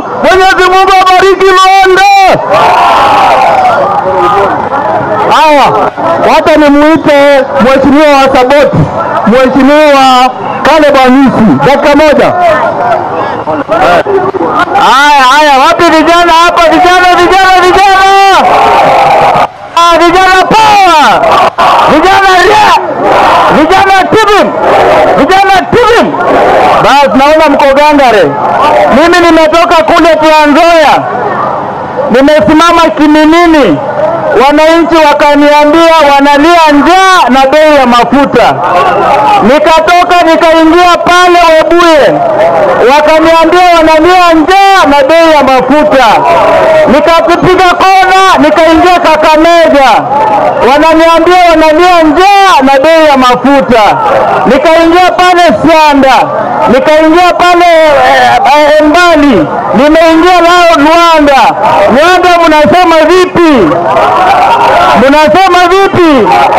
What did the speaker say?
Mwenyezi Mungu abariki Luanda. Haya, wacha nimuite mheshimiwa wa Saboti, mheshimiwa Caleb Hamisi, dakika moja. Haya, haya, wapi vijana hapa? Vijana, vijana, vijana, ah, vijana power, vijana ria, vijana tibim, vijana tibim. Basi naona mko gangare. Mimi nimetoka kule Trans Nzoia, nimesimama Kiminini, wananchi wakaniambia wanalia njaa na bei ya mafuta. Nikatoka nikaingia pale Webuye, wakaniambia wanalia njaa na bei ya mafuta. Nikapiga kona nikaingia Kakamega, wananiambia wanalia njaa na bei ya mafuta. Nikaingia pale Sianda, nikaingia pale eh, eh, Mbali, nimeingia lao Luanda. Luanda mnasema vipi? Mnasema vipi?